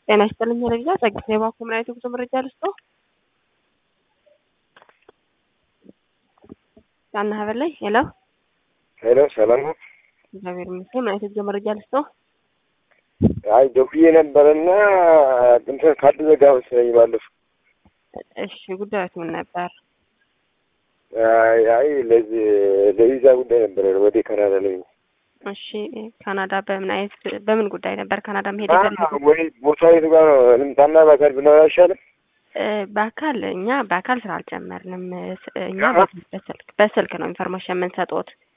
ጤና ይስጥልኝ ረግዛ ጸግት የባኮ ምን አይነት ጉዞ መረጃ ልስጦ ጫና ሀበላይ ሄሎ ሄሎ ሰላም ነው። እግዚአብሔር ይመስገን። ምን አይነት ጉዞ መረጃ ልስጦ? አይ ደውዬ ነበረና እንትን ካርድ ዘጋ መሰለኝ ባለፈው። እሺ ጉዳዮች ምን ነበር? አይ አይ ለዚህ ለቪዛ ጉዳይ ነበረ ወደ ካናዳ ላይ እሺ ካናዳ በምን አይነት በምን ጉዳይ ነበር ካናዳ መሄድ አ የፈለጉት? ወይ ቦታ የቱ ጋር ነው ልምጣና በአካል ብናወራ አይሻልም? እ በአካል እኛ በአካል ስራ አልጀመርንም። ስ- እኛ አሀ። በስልክ በስልክ ነው ኢንፎርሜሽን የምንሰጡት።